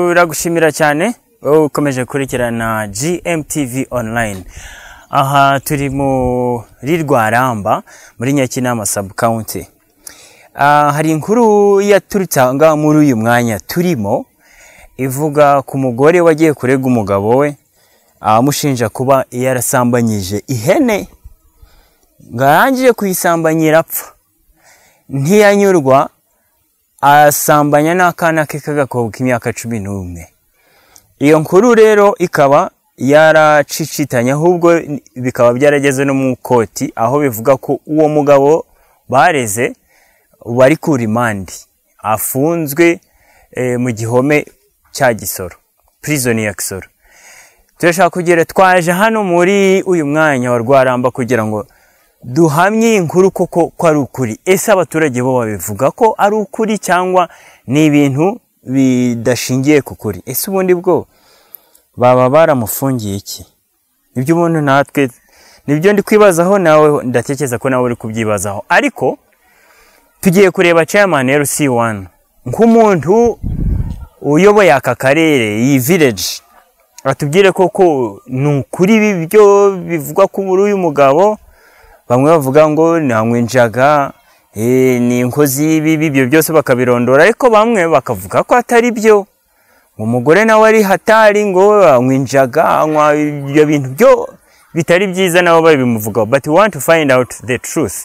turagushimira cyane wowe ukomeje gukurikirana gmtv online aha turi muri rwaramba muri nyakinama sub county Ah, hari inkuru yaturutse aha ngaha muri uyu mwanya turimo ivuga ku mugore wagiye kurega umugabo we amushinja kuba yarasambanyije ihene ngo arangije kuyisambanyira apfa ntiyanyurwa asambanya n'akana ke k'agakobwa k'imyaka cumi n'umwe iyo nkuru rero ikaba yaracicitanya ahubwo bikaba byarageze no mu koti aho bivuga ko uwo mugabo bareze bari ku rimandi afunzwe eh, mu gihome cya gisoro purizoni ya gisoro turashaka kugira twaje hano muri uyu mwanya wa rwaramba kugira ngo duhamye iyi nkuru koko ko ari ukuri ese abaturage bo babivuga ko ari ukuri cyangwa ni ibintu bidashingiye ku kuri ese ubundi bwo baba baramufungiye iki nibyo ubundi natwe nibyo ndi kwibazaho nawe ndatekereza ko nawe uri kubyibazaho ariko tugiye kureba chairman RC1 nk'umuntu uyoboye aka karere iyi village batubwire koko ni ukuri ibi byo bivugwa ko muri uyu mugabo bamwe bavuga ngo ntamwinjaga ni inkozi y'ibibi ibyo byose bakabirondora ariko bamwe bakavuga ko atari byo umugore nawe ari hatari ngo amwinjaga anywa ibyo bintu byo bitari byiza nabo babimuvugaho but we want to find out the truth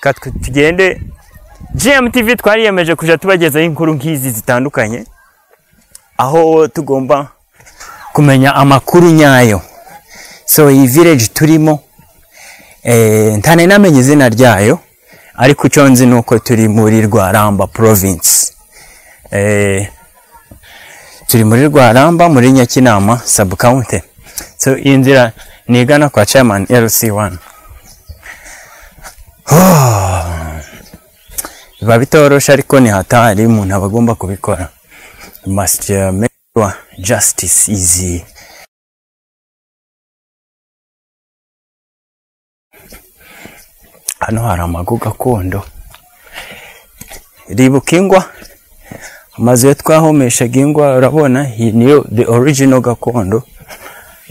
Reka twe tugende gmtv twariyemeje kujya tubagezaho inkuru nk'izi zitandukanye aho tugomba kumenya amakuru nyayo so iyi village turimo eh, ntane namenye izina ryayo ariko icyo nzi ni uko turi muri rwaramba province eh, turi muri rwaramba muri nyakinama sub county so iyi nzira ni igana kwa chairman rc1 Oh. biba bitoroshe ariko ni hatari umuntu aba agomba kubikora must uh, make sure justice is uh, hano hari amago gakondo ribuka ingwa amazu yo twahomeshaga ingwa urabona iyi niyo the original gakondo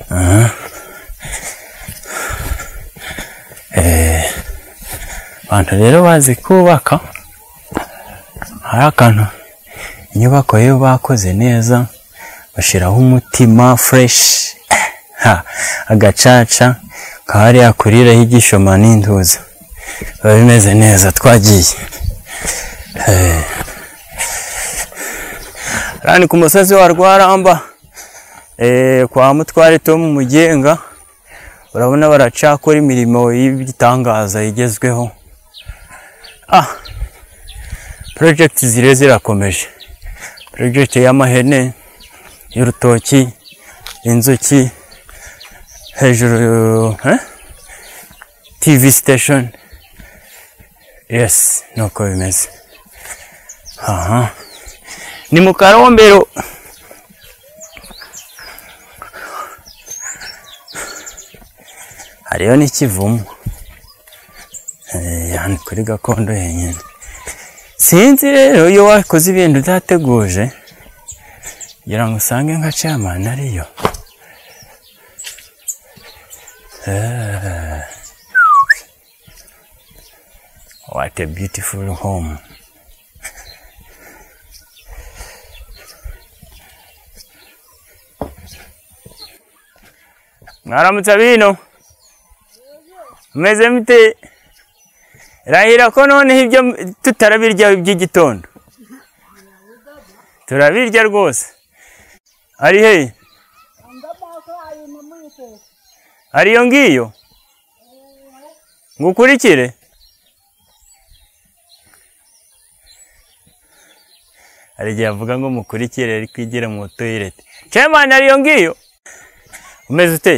Aha. Eh, abantu rero bazi kubaka hari akantu inyubako yo bakoze neza bashyiraho umutima fureshi agacaca kahariya kuriraho igishoma n'intuza biba bimeze neza twagiye Eh. hariya ni ku musozi wa rwaramba Eh, kwa mutware tom mugenga urabona baracakora imirimo y'ibitangaza igezweho ah project ziriyo zirakomeje project y'amahene y'urutoki inzuki hejuru eh? tv station yes nuko bimeze aha ni mu karombero hariyo n'ikivumo Eh, hano kuri gakondo yenyine sinzi rero iyo wakoze ibintu utateguje kugira ngo usange nka camani ariyo Eh. what a beautiful home mwaramutse abino mumeze mute rahira ko noneho ibyo tutarabirya iby'igitondo turabirya rwose ari hehe ari iyo ngiyo ngukurikire hari igihe avuga ngo mukurikire ariko igere mu toyirete cemani ari iyo ngiyo umeze ute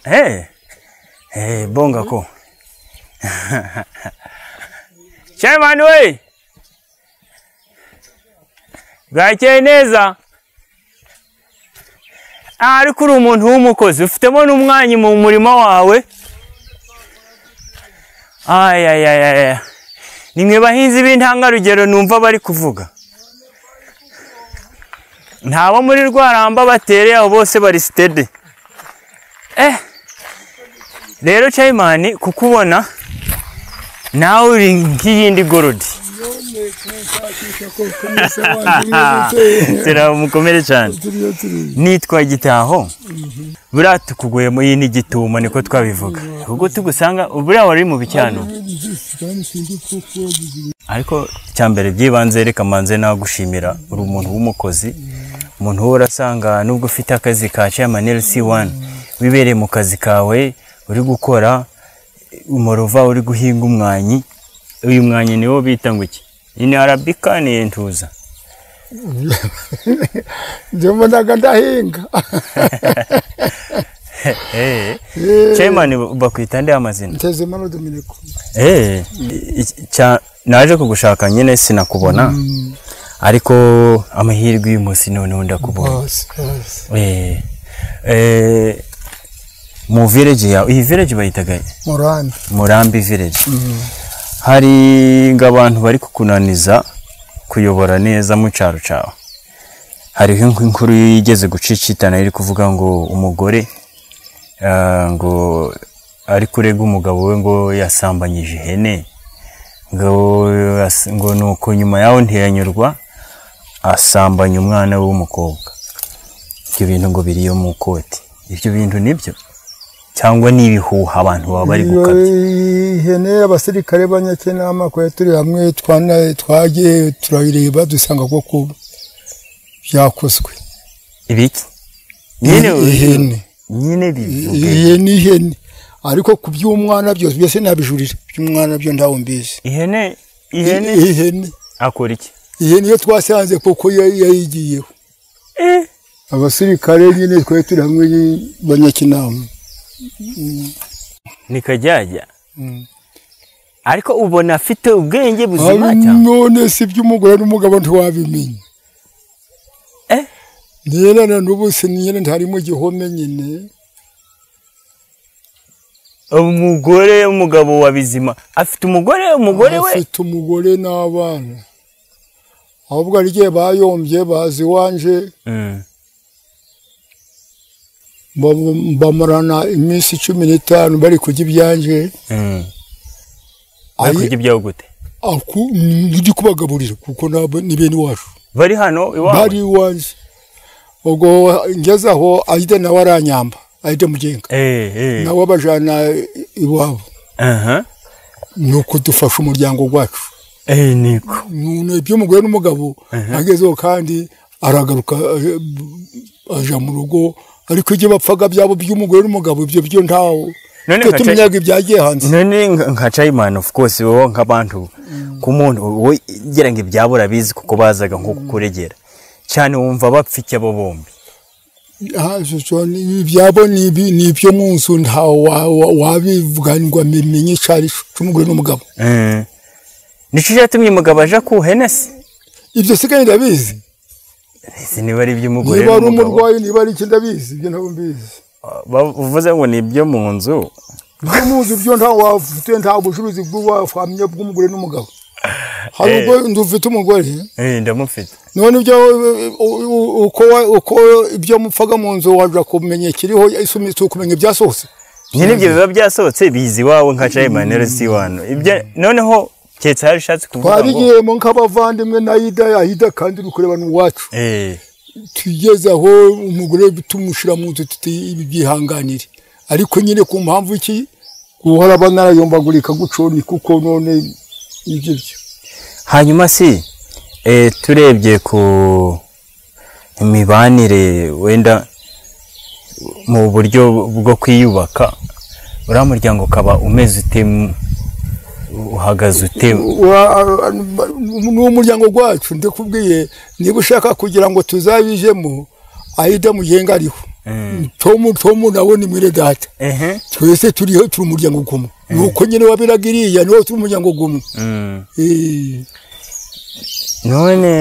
hey. hey, bonga ko cemani we bwakeye neza Ah, ariko uri umuntu w'umukozi ufitemo n'umwanya mu murima wawe Ay, ay, ay, ay, ay. ni mwe bahinzi b'intangarugero numva bari kuvuga ntabo muri rwaramba batereye abo bose bari sitede eh rero cayimani kukubona nawe uri nk'iyindi gorodi turamukomere cyane nitwa gitaho buriya tukuguyemo iyi ni gitumo niko twabivuga ubwo tugusanga buriya wari mu bicyano ariko cya mbere byibanze reka manze nagushimira uri umuntu w'umukozi umuntu uhora asanga nubwo ufite akazi ka chairman LC1 wibereye mu kazi kawe uri gukora umurova uri guhinga umwanyi uyu mwanyi niwo bita ngo iki ini arabika ni entuza njye mbonaga ndahinga Eh, Eh. chairman bakwita nde amazina ntezemano dominiko Eh, iki- cya- naje kugushaka nyine sinakubona ariko amahirwe uyu munsi noneho ndakubona bose bose Eh, eh, mu village yawe iyi village bayitaga muranda murambi village hari ngo abantu bari kukunaniza kuyobora neza mu cyaro cyawe hariho ink- inkuru yigeze gucicitana iri kuvuga ngo umugore ah, ngo ari kurega umugabo we ngo yasambanyije ihene ngo yas- ngo nuko nyuma yaho ntiyanyurwa asambanya umwana we w'umukobwa ibyo bintu ngo biri iyo mu ikoti ibyo bintu nibyo cyangwa ni ibihuha abantu baba bari gukabya ihene abasirikare banyakinama kwa turi hamwe twana- twagiye turayireba dusanga ko ku byakozwe ibiki ihene nyine bivuge ihene ihene ariko ku by'umwana byose byose nabijurira by'umwana byo ntawo mbizi ihene ihene ihene akora iki ihene iyo twasanze kuko yari yayigiyeho abasirikare nyine twari turi hamwe banyakinama nikajyajya Mm. ariko ubona afite ubwenge buzima Ari cyane none si iby'umugore n'umugabo ntiwabimenya Eh? nyine na n'ubu si nyine ntari mu gihome nyine umugore umugabo wa bizima afite umugore umugore we afite umugore n'abana ahubwo ari igihe bayombye bazi iwanje Mm. bam- bamarana iminsi cumi n'itanu bari kurya ibyanje Mm. Ari- bari kurya ibyaho gute aku ndi kubagaburira kuko nabo ni bene iwacu bari hano iwawe bari iwanje ubwo ngeze aho ahita nawe aranyamba ahita mugenga Eh, eh. nawe abajyana iwabo aha ni uko dufasha umuryango wacu Eh, niko Ni iby'umugore n'umugabo agezeho kandi aragaruka eh, aja mu rugo ariko ibyo bapfaga byabo by'umugore n'umugabo ibyo byo ntawo None twe nka- tumenyaga ibyagiye hanze none nka- nka chayimani of course wowe nk'abantu ku muntu wowe gira ngo ibyabo urabizi kuko bazaga nko kukuregera cyane wumva bapfa iki abo bombi Ah, shusho, ni- ibyabo ni ibi- ni ibyo mu nzu ntawe wabivuganirwa bimenye icyari cy'umugore n'umugabo Eh. nicyo cyatumye umugabo aje ku henesi ibyo sigaye ndabizi ese niba ari iby'umugore niba ari n'umugabo umurwayi niba ari iki ndabizi ibyo ntabwo mbizi Ba- uvuze ngo ni ibyo mu nzu ibyo mu nzu byo ntawe wafite nta bucuruzi bw'uwahamya bw'umugore n'umugabo hari ubwo dufite umugore Eh, ndamufite none ibyo u- u- u- uko wa- uko ibyo mupfaga mu nzu wajya kumenya ikiriho isumitse ukumenya ibyasohotse nyine ibyo biba byasohotse biza iwawe nka chayimani resi wano ibyo noneho keretse hari ushatse kuvuga ngo twarigiyemo nk'abavandimwe na yida yahida kandi uri kureba n'uwacu Eh, tugeze aho umugore tumushyira mu nzu tuti ibi byihanganire ariko nyine ku mpamvu iki guhora banarayombagurika gutyo ni kuko none ibyo byo hanyuma si eh, turebye ku imibanire wenda mu buryo bwo kwiyubaka uriya muryango ukaba umeze ute mu- uhagaze ute Wa- a- a- ni umuryango wacu ndakubwiye niba ushaka kugira ngo tuzabijemo ahita mugenga ariho tomu tomu nawe ni mwene data ehe twese turiho turi umuryango gumwe nuko nyine wabiraga iriya niho turi umuryango gumwe Mm. Eh, none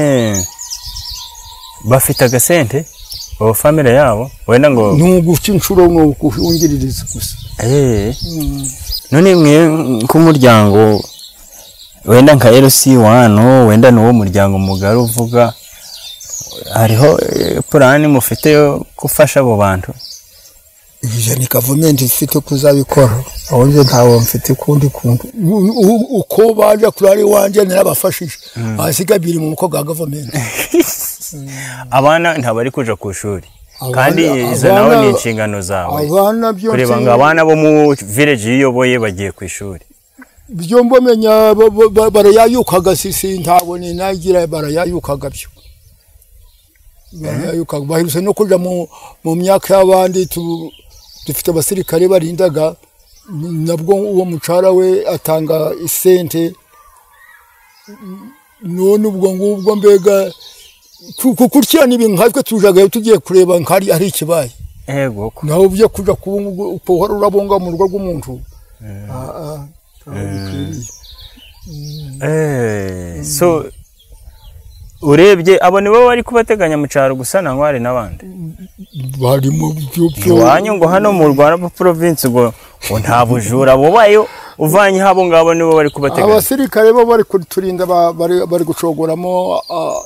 bafite agasente ubu famire yabo wenda ngo ni uguca inshuro ni ukuwungiririza gusa Eh. none mwe nk'umuryango wenda nka LC1 wenda n'uwo muryango mugari uvuga hariho purani mufite yo gufasha abo bantu ibyo ni gavumenti ifite kuzabikora aho nje ntawe mfite ukundi kuntu U- u- uko baje kurari wanje narabafashije basiga biri mu mukogo wa gavumenti abana ntabwo bari kuja ku ishuri Abana- kandi izo nabo abana- ni inshingano zawe abana byo kureba ngo abana bo mu village yiyoboye bagiye ku ishuri byo mbamenya bo- bo- ba- barayayukaga sisi ntabwo ninagira barayayukaga byo barayayukaga baherutse no kuja mu mu myaka y'abandi tu- dufite abasirikare barindaga nabwo uwo mucara we atanga isente none ubwo ngubwo mbega ku- ku- kurya nibi nkatwe tujagayo tugiye kureba nkari ari ikibaye ego ko naho ujya kuja kubungu- kuhora urabunga mu rugo rw'umuntu Ah, ah, ntabwo bikwiriye. Eh, so urebye abo nibo bari kubateganya mu cyaro gusa na hari n'abandi bari mu by'ubyo iwanyu ngo hano mu rwanda mu province ngo ngo nta bujura bubayo uvanyeho abo ngabo nibo bari kubateganya abasirikare bo bari kuturinda ba- bari bari gucogoramo ah,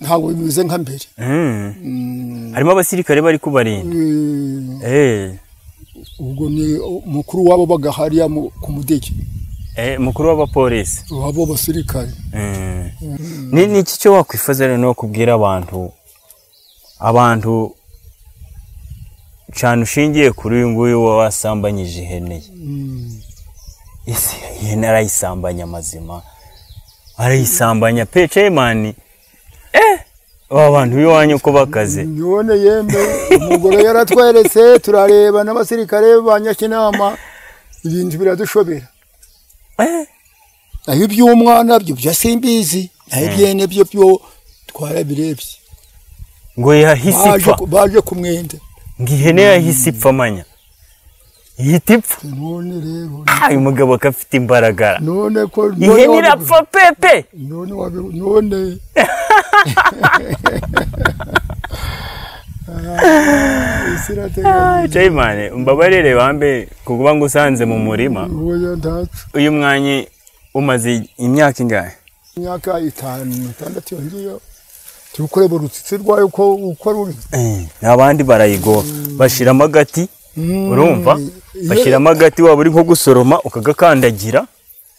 ntabwo bimeze nka mbere Mm. harimo abasirikare bari kubarinda Eh, Eh, ubwo ni umukuru wabo bagahariya mu- ku mudege eh, mukuru w'abapolisi wabo basirikare Mm. ni ni iki cyo wakwifuza rero no kubwira abantu abantu cyane ushingiye kuri uyu nguyu uba wasambanyije ihene ye ese ihene arayisambanya amazima arayisambanya pe cemani eh aba bantu b'iwanyu uko bakaze none yembe umugore yaratweretse turareba n'abasirikare ba nyakinama ibintu biradushobera eh naho iby'umwana byo byo simbizi naho ibyene byo byo twarabirebye ngo yahise Baje ipfa ku- baje ku mwenda ngo ihene yahise ipfa manya ihita ipfa none rero Ah, uyu mugabo ko afite imbaraga none ko none ihene wabi- irapfa pepe none wabi- none Ah, isi irateganya Jayimane mbabarire bambe kukuba ngusanze mu murima ubuya ntacu uyu mwanyi umaze imyaka ingahe imyaka itanu itandatu yongiyo turi kureba urutsitsi rwayo uko uko ruri n'abandi barayigora bashiramo agati Mm. urumva Iyo- bashiramo agati waba uri nko gusoroma ukagakandagira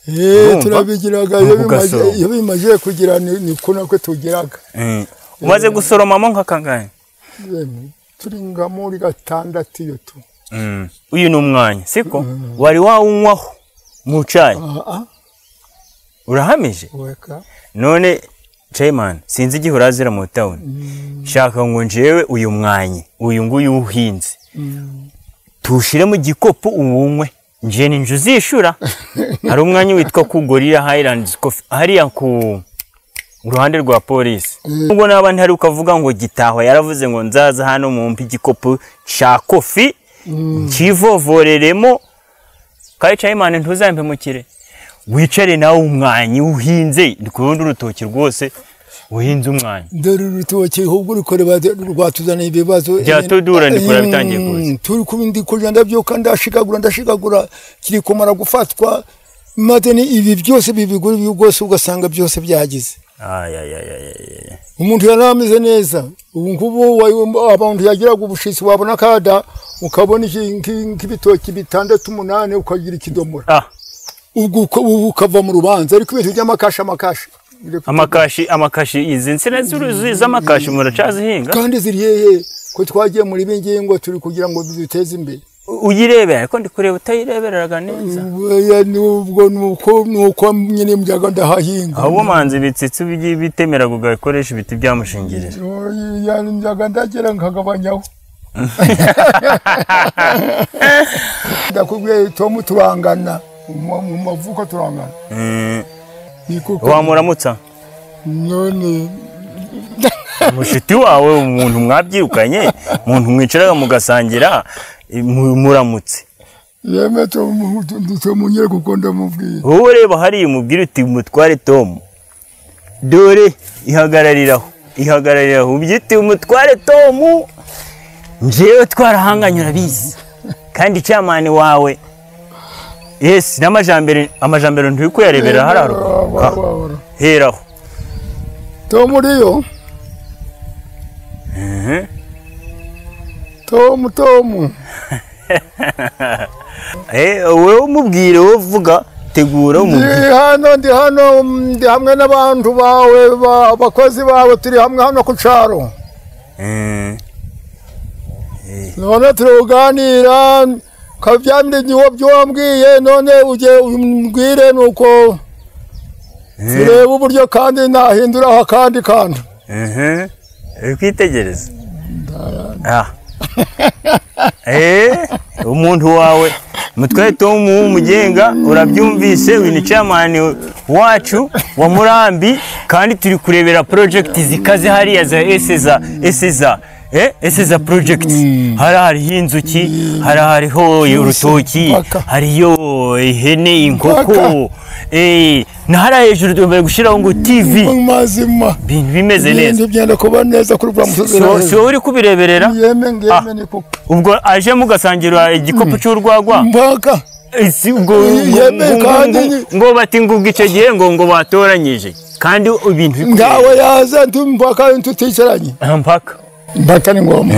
Eh, urumva? turabigiraga iyo bimaze- Ugasoroma. iyo bimaze kugira ni ni ko nako tugiraga Eh, umaze gusoromamo nka kangahe Yemwe, turi nka muri gatandatu iyo tu Mm. uyu ni umwanya siko wari wawunywaho mu cyayi Ah, ah, urahamije weka none Jayimane sinzi igihe urazira mu tawuni shaka ngo njyewe uyu mwanyi uyu nguyu uwuhinze tuwushyire mu gikopu uwunywe njye ni inzu uzishyura hari umwanya witwa ku gorira hayirandi kofi hariya ku ruhande rwa polisi ubwo naba ntari ukavuga ngo gitahwa yaravuze ngo nzaza hano mumpe igikopu cya kofi nkivovoreremo kare cayimani ntuzambemukire wicare nawe umwanyi uhinze ndi kubona urutoki rwose uhinze umwanyi dore urutoki ahubwo rukoreba rwatuzaniye ibibazo Byatudura, ndikora bitangiye kuza. Mm, turi kuba ndi kurya ndabyuka ndashigagura ndashigagura kiri kumara gufatwa maze ni ibi byose bibigura ibi rwose ugasanga byose byagize ayayayayaya umuntu yari ameze neza ubu ngubu wa- abantu yagiraga ubushitsi wabona akada ukabona iki- nki- nk'ibitoki bitandatu umunani ukagira ikidomora ah ubwo uka- ubu ukava mu rubanza ariko ibintu by'amakashi amakashi Bireka- amakashi amakashi izi nsina z'uruzi z'amakashi muracyazihinga kandi ziri hehe ko twagiye muri ibi ngingo turi kugira ngo duteze imbere uyirebera ariko ndi kureba utayirebereraga neza Oya, nubwo nuko nuko nyine mbyaga ndahahinga aho ubumanzi bitsitse ubigiye bitemera ugakoresha ibiti byamushingirira Oya, mbyaga ndagera nkagabanyaho ndakubwiye tomu turangana mu mu mavuko turangana Mm, Ni kuko- wamuramutsa none mushiti wawe umuntu mwabyirukanye umuntu mwicaraga mugasangira eh, mu- muramutse yeme Tomu- tomu nyine kuko ndamubwiye wowe reba hariya umubwire uti umutware tomu dore ihagarariraho ihagarariraho ubyire uti umutware tomu njyewe twarahanganye urabizi kandi icyamani wawe yesi n'amajambere amajambere nturi kuyarebera hariya Wa- wa- ruguru wa- wa- heraho tomu uriyo Mhm. tomu tomu Eh, wowe umubwire wowe uvuga tegura umubwire ndi hano ndi hano ndi hamwe n'abantu bawe ba- abakozi bawe turi hamwe hano ku cyaro Eh, none turi kuganira kabyamire igihe byo wambwiye none ujye umbwire nuko turebe uburyo kandi nahinduraho akandi kantu mhm. uri kwitegereza Ah. Eh, umuntu wawe mutware tom w'umugenga urabyumvise uyu ni chairman wacu wa murambi kandi turi kurebera project zikaze hariya za eseza eseza Eh, eseza project hari hariho inzuki hari hariho urutoki mpaka. hariyo ihene inkoko Mpaka. eh, na hariya hejuru tumbere gushyiraho ngo tv mazima bintu bimeze neza ibindi byenda kuba neza kuri buriya musozi so, hejuru. so uri kubireberera yeme Ah. ngeme ni kuko ubwo aje mugasangira igikopu cy'urwagwa mpaka Isi- ngo- ngo- Yeme, ngo- kandi ngo- ni- ngo bati ngo ubwo icyo gihe ngo ngo batoranyije kandi ibintu biri ntawe yaza ndi mpaka tuticaranye kubera. Ah, mpaka mpaka ni ngombwa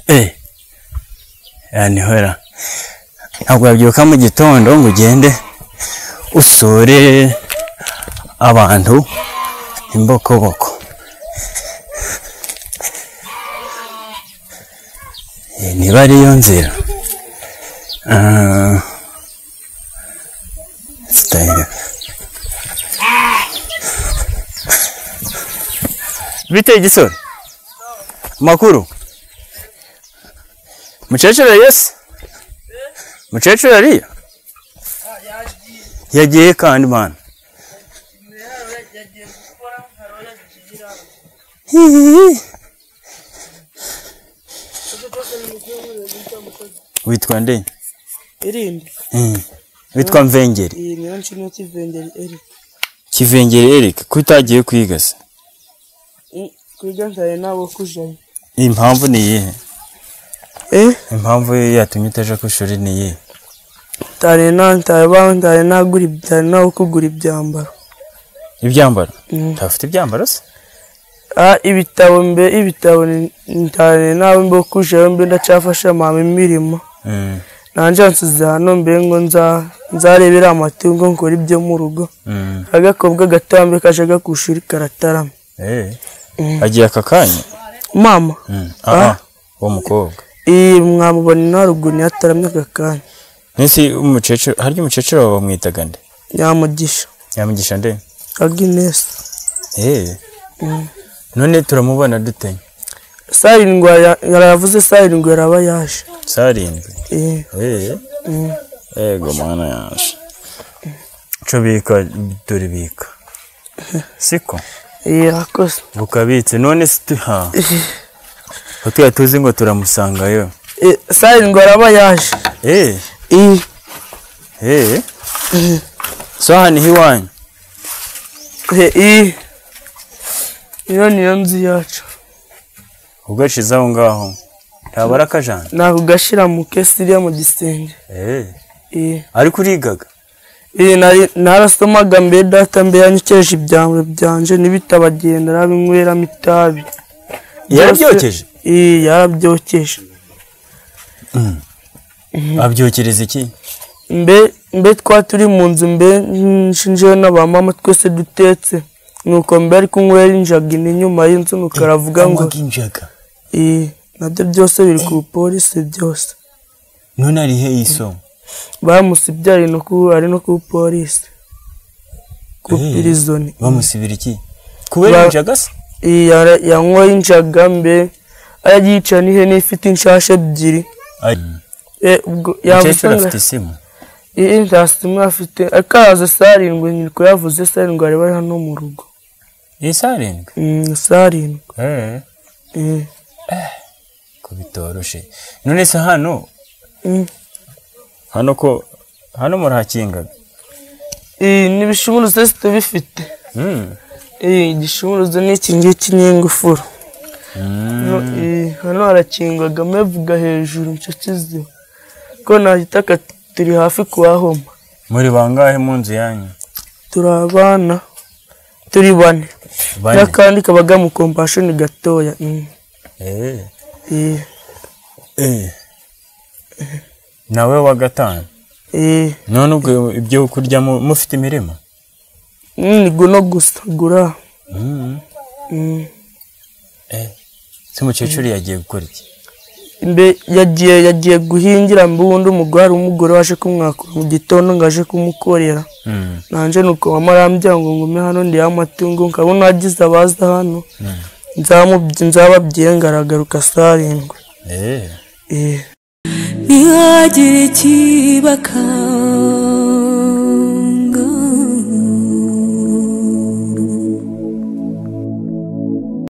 Eh. yanihora ntabwo wabyuka mu gitondo ngo ugende usure abantu imbokoboko Eh, niba ariyo nzira Ah. Style. bite igisoro makuru mukecuru yesi mukecuru ariya yagiye kandi mana Hihihi. witwa nde irimbi Mm. witwa mvengeri iyi niyo nshino kivengeri eri kivengeri erike ko utagiye kwiga se Mm, kwiga ntaye nabo kujayo impamvu ni iyihe eh impamvu yatumye utaje ku ishuri ni iyihe ntaye na ntaye baho ntaye nagura ntaye nawe kugura ibyambaro ibyambaro Mm. ntafite ibyambaro se ah ibitabo mbe ibitabo ni- ntaye nawe mbe kujayo mbe ndacafasha mama imirimo Mm. nanje nsize hano mbe ngo nza nzarebera amatungo nkora ibyo mu rugo Mm. agakobwa gatambe kajaga ku ishuri karatarama Eh. Mm. agiye aka kanya mama Ah, uwo mukobwa iyi mwamubona na ruguru yataramye aka kanya nisi umukecuru harya umukecuru wawe bamwitaga nde yamugisha yamugisha nde aginesi Eh. Mm. none turamubona dute sarindwi ya- yaravuze sarindwi yaraba yaje sarindwi Eh, Eh. mm. ego mwana yaje co bika turibika siko Eh, yakoze bukabitse none situha utwe tuzi ngo turamusangayo Eh, sarindwi yaraba yaje Eh. Eh, Eh. so hano iwanyu eh, eh. iyo niyo nzu yacu ugashize aho ngaho ntabara akajana nakugashira mu kesi iriya mu gisenge Eh. Eh, ariko urigaga eh, nari- narasomaga mbe data mbe yanyikeje ibyambaro byanje n'ibitabagendera arabinyweramo itabi yarabyokeje Eh, yarabyokeje abyokereza iki mbe mbe twa turi mu nzu mbe nshinjeho n'abamama twese dutetse nuko mbe ari kunywera injaga ine nyuma y'inzu nuko aravuga ngo Anywaga injaga "Eh, nabyo byose biri ku polisi byose none arihe isomo bamusibye ari no ku ari no ku polisi ku Eh. pirizoni bamusibira iki kubera Ba- injaga se Eh, yara- yanyweye injaga mbe arayica n'ihene ifite inshasha ebyiri Eh, ubwo yavuze umukecuru ngo afite isimu iyi nta simwe afite akaza sarindwi nyiri kuyavuze sarindwi ari bari hano mu rugo isi arindwi Mm, sarindwi Eh, ko bitoroshe none se hano mm. hano ko hano murahakingaga Eh, ni ibishumuruzo tubifite Mm. Eh, igishumuruzo ni iki ngiki n'ingufuro No, eh, hano harakingwaga mevuga hejuru nicyo kiziba ko nahita aka turi hafi kuhahoma muri bangahe mu nzu yanyu turi abana turi bane bane n'akandi kabaga mu kompashoni gatoya mm. Eh, Eh, eh. nawe wa gatanu eh. none ubwo ibyo kurya mu- mufite imirima Mm, ni guno gusa gura Mm. Mm. Eh, se umukecuru yagiye gukora iki mbe yagiye yagiye guhingira mbe ubundi umugore hari umugore waje kumwakura mu gitondo ngo aje kumukorera Mm. nanjye nuko mama arambwira ngo ngume hano ndihe amatungo nkabona agize abaza hano nzamubyi nzababyiye ngaragaruka sarindwi Eh. Eh. ntihagire ikibaka